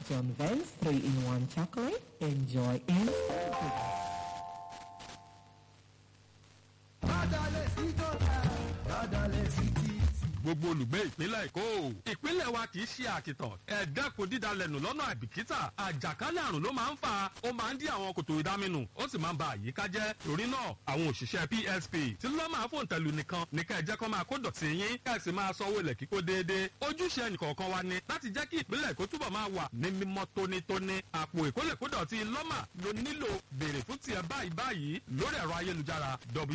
John Vance 3-in-1 chocolate. Enjoy instant goodness. gbogbo olùgbé ìpínlẹ̀ èkó ìpínlẹ̀ wa kì í ṣe àkìtàn ẹ̀ẹ́dẹ́kun dídalẹ̀nù lọ́nà àìbìkítà àjàkálẹ̀ àrùn ló máa ń fà ó máa ń dí àwọn kòtò ìdáminù ó sì máa ń ba àyíká jẹ́ torí náà àwọn òṣìṣẹ́ psp tí ló máa fòun tẹ̀lú nìkan ní ká ẹ jẹ́ kó máa kó dọ̀tí yín ká ẹ sì máa sanwó ilẹ̀ kíkó déédéé ojúṣe ẹnìkọ̀ọ̀kan wa ni láti jẹ́ kí ìpínlẹ̀ èkó túbọ̀ máa wà ní mímọ́ tónítóní àpò ìkólẹ̀kódọ̀tí lọ́mà ló nílò béèrè fún tiẹ̀ báyìí báyìí lórí ẹ̀rọ ayélujára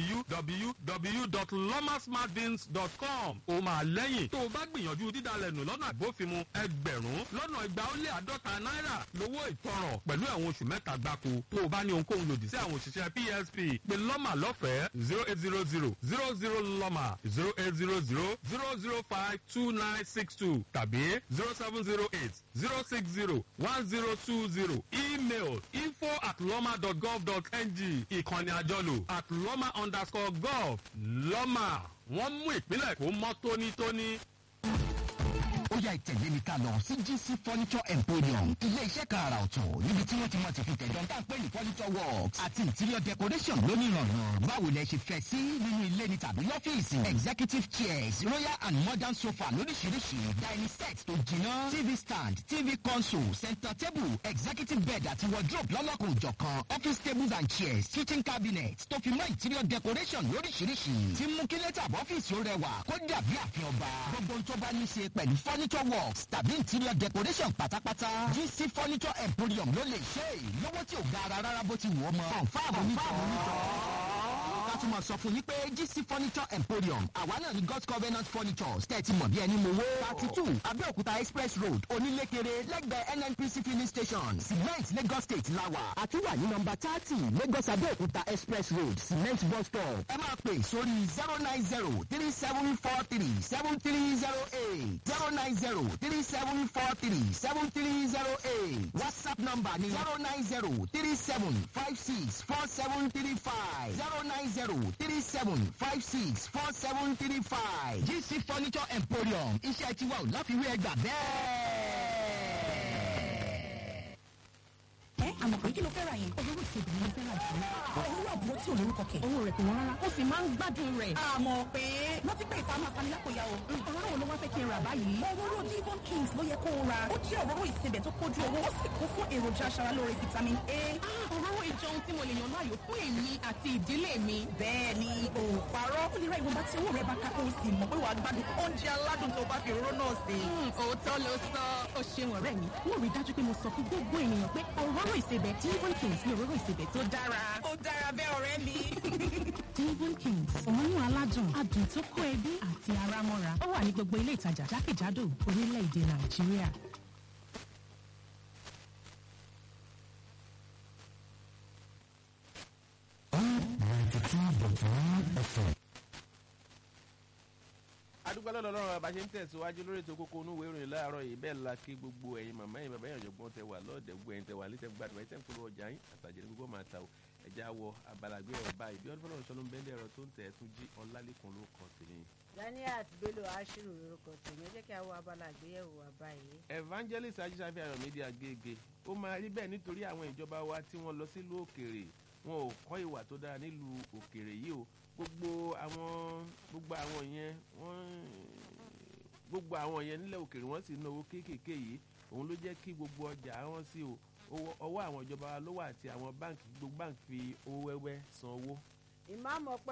www.lomasmartbins.com ó máa lẹ́yìn tó o bá gbìyànjú dídalẹ̀nù lọ́nà àbófinmu ẹgbẹ̀rún lọ́nà igba ó lé àádọ́ta náírà lówó ìtanràn pẹ̀lú ẹ̀wọ̀n oṣù mẹ́ta gbáko tó o bá ní ohunkóhun lòdì sí àwọn òṣìṣẹ́ psp pé lọ́mà lọ́fẹ̀ẹ́ zero eight zero zero zero zero lọ́mà zero eight zero zero zero zero five two nine six two tàbí zero seven zero eight zero six zero one zero two zero email info at lọ́mà dot gov dot ng ìkànnì àjọlò at lọ́mà underscore gov lọ́mà wọ́n mú ìpínlẹ̀ èkó mọ́ tónítóní. ó yá ìtẹ̀lé mi ká lọ sí gc furniture emporium ilé iṣẹ́ kan àrà ọ̀tọ̀ níbi tí wọ́n ti mọ̀ ti fi tẹ̀dọ̀ tá à ń pè ní furniture works àti interior decoration lónìí rànran báwo lẹ ṣe fẹ́ sí nínú ilé ni tàbí lọ́fíìsì executive chairs royal and modern sofa lóríṣiríṣi dining set tó jiná tv stand tv console center table executive bed àti wardrobe lọ́lọ́kùn òjọ̀kan office tables and chairs kitchen cabinet tó fi mọ́ interior decoration lóríṣiríṣi tí mú kí lẹ́tà ọ́fíìsì ó rẹwà kó dàbí àfihàn ọba gbogbo ohun tó bá ní í ṣe pẹ̀lú furniture works tàbí interior decoration pátápátá gc furniture emporium ló lè ṣe é lówó tí ò ga ara rárá bó ti wù ọ́ mọ́ confam onítọ̀ láti mọ̀ sọ fún yín pé gc furniture emporium àwa náà ní god's covenant furniture tẹ́tí mọ̀ bí ẹni mowó thirty two abẹ́òkúta express road onílékeré lẹ́gbẹ̀ẹ́ nnpc filling station cement lagos state lawa àti wà ní nọmba thirty lagos abẹ́òkúta express road cement bus stop ẹ máa pè sórí zero nine zero three seven four three seven three zero eight zero nine zero three seven four three seven three zero eight whatsapp number ni zero nine zero three seven five six four seven three five zero nine zero three seven five six four seven three five gc furniture emporium iṣẹ́ tiwa ò láfiwé ẹgbà bẹ́ẹ̀. ẹ àmọ̀ pé kí ló fẹ́ ra yẹn. olówó ìṣègùn ló fẹ́ ra jù lọ. owó àbúrò tí ò lórúkọ kẹ̀. owó rẹ̀ kò wọ́n rárá. ó sì máa ń gbádùn rẹ̀. àmọ̀ pé wọ́n ti pè ìta máa fani lápò ya o. òróró wo ló wá fẹ́ kí n rà báyìí. òróró divon kings ló yẹ kó o ra. ó jẹ́ òróró ìsebẹ̀ tó kójú owó ó sì kún fún èròjà aṣaralóore vitamin a. òróró ìjọ ohun tí mo lè yàn láàyò fún èmi àti ìdílé mi. bẹ́ẹ̀ ni o parọ́. ó lè ra ìwọ̀nba tí owó rẹ̀ bá ká kó o sì mọ̀ pé wàá gbádùn oúnjẹ aládùn tó bá fi òróró náà sí. òótọ́ ló sọ. ó ṣeun ọ̀rẹ́ mi. wọ́n rí dájú pé mo sọ fún gbogbo ènìyàn pé òróró ìsebẹ̀ divon kings ní òróró ìsebẹ̀ tó dára. ó dára bẹ́ẹ̀ ọ̀rẹ́ mi. divon kings òórùn aládùn adùn tó kó ẹbí àti ara mọ́ra ó wà ní gbogbo ilé ìtajà jákèjádò orílẹ̀-èdè nàìjíríà. adúgbò lọ́dọ̀ ọlọ́run bá ṣe ń tẹ̀síwájú lórí ètò kókó onú ìwé ìròyìn láàárọ̀ yìí bẹ́ẹ̀ la kí gbogbo ẹ̀yin màmá yìí bàbá yẹn ọ̀jọ̀gbọ́n tẹ wà lọ́ọ̀dẹ̀ gbogbo ẹ̀yin tẹ wà létẹ̀ gbàdúrà ẹ̀ tẹ̀ ń polówó ọjà yín àtàjẹ́ gbogbo máa ta o ẹ̀já wọ abalagbé ẹ̀rọ báyìí bí ọdún fọlọ́run sọlọ́ ń bẹ́ẹ̀ ẹ̀rọ tó ń tẹ̀ tún jí ọlálẹ́kùn ló kàn tèmi. daniel bello ashiru lorúkọ tèmi ẹ jẹ́ kí a wo abala àgbéyẹ̀wò wa báyìí. evangelist ajísáfẹ́ ayọ̀ mídíà gègé ó máa rí bẹ́ẹ̀ nítorí àwọn ìjọba wa tí wọ́n lọ sílùú òkèèrè wọn ò kọ́ ìwà tó dára nílùú òkèèrè yìí o gbogbo àwọn gbogbo àwọn yẹn wọ́n gbogbo àwọn yẹn nílẹ̀ òkèèrè wọ́n sì ń náwó kéékèèké yìí òun ló jẹ́ kí gbogbo ọjà wọn sí o ọwọ́ àwọn ìjọba wa ló wà àti àwọn báǹkì gbogbo báǹkì fi owó wẹ́wẹ́ san owó. ìmáàmù ọpẹ